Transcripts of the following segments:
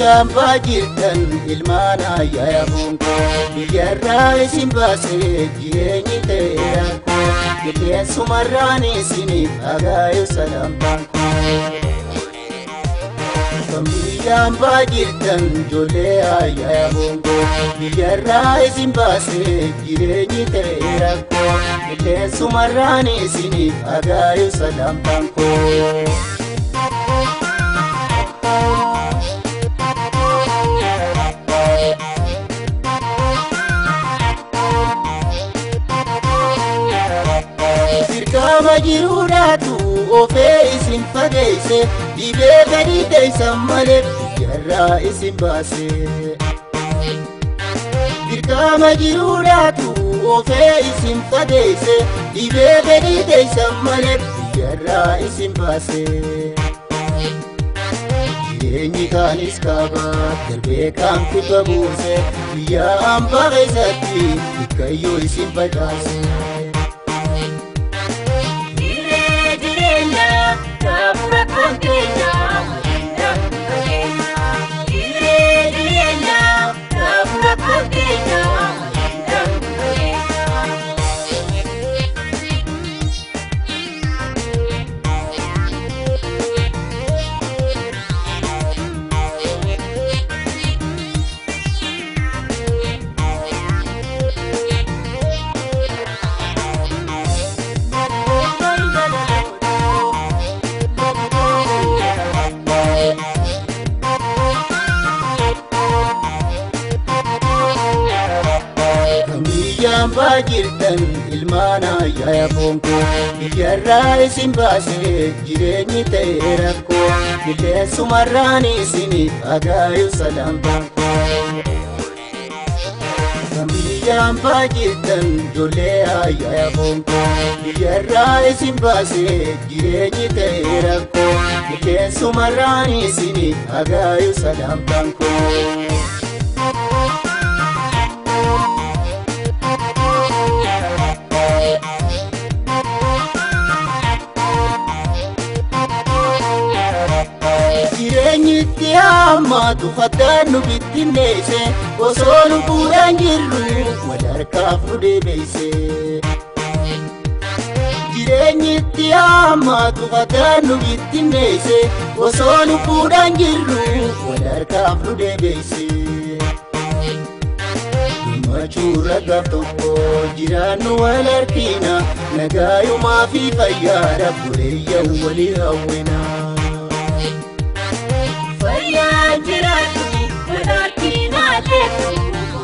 hambaa jirtan ilmaan ayyaaya bonkoo biyyarraa isin baasee jireenyi ta'eera qilleensumarraan isiniif agaayo salampaan kan biyya hambaa jirtan ijoollee ayyaaya bonkoo biyyarraa isin baasee jireenyi ta'eera qilleensumarraan isiniif agaayo salampaan koo. dirqama jiruudhaatu ofee isin fageeyse dhibee gadi teeysan malee biyyarraa isin baase. dirqama jiruudhaatu ofee isin fageeyse dhibee gadi teeysan malee biyyarraa isin baase. jireenyi kaanis kaaba darbee kaan kuta buuse biyya hambaa keessatti dikkayyoo isin badhaase. hambaa jirtan ilmaan ayyaaya bonkoo biyyarraa isin baasee jireenyi ta'e rakkoo qilleensumarraan isiniif agaayu salampaan kan biyya hambaa jirtan ijoollee ayyaaya bonkoo biyyarraa isin baasee jireenyi ta'e rakkoo qilleensumarraan isiniif agaayu salampaan koo. jireenyitti hammaatu faddaan nu bittinneesse osoo lubbuudhaan jirru wadarkaaf nu deebeeyse. jireenyitti hammaatu faddaan nu bittinneesse osoo lubbuudhaan jirru wadarkaaf nu deebeeyse. Gammachuurra gaaf tokko jiraannu wal argina nagaayumaa fi fayyaadha buleeyyan walii hawwinaa. Fayyaa jiraatu walakinaa leetu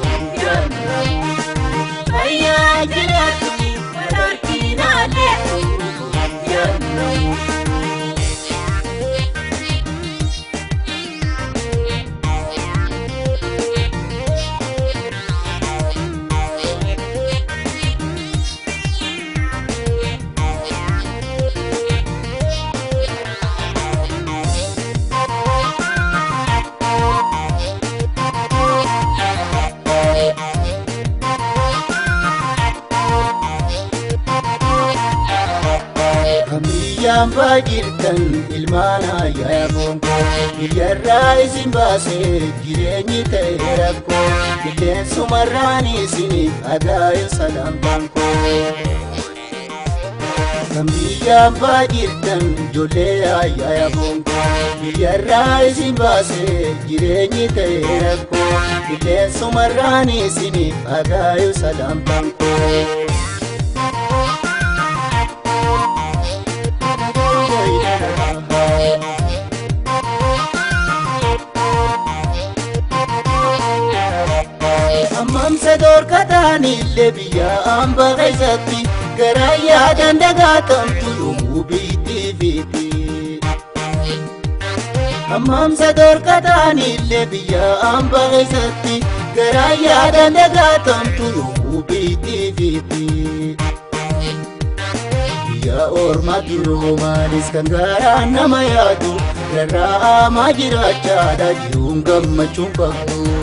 Fayyaa jiraatu walakinaa leetu biyyaan baa jirtan ilmaan ayyaaya bonkoo biyyarraa isin baasee jireenyi ta'e rakkoo qilleensumarraan isiniif agaayo salampaan koo. kan biyyaan baa jirtan ijoollee ayyaaya bonkoo biyyarraa isin baasee jireenyi ta'e rakkoo qilleensumarraan isiniif agaayo salampaan koo. Ammamsa dorkataanillee biyya hambaa keessatti garaa yaadan dagaatamtu yommuu biitti fiiti. Ammamsa dorkataanillee biyya hambaa keessatti garaa yaadan dagaatamtu yommuu biitti fiiti. Biyya ormaa duroo maalis kan garaan nama yaadu rarra'amaa jiraachaadha jiruun gammachuun qabu.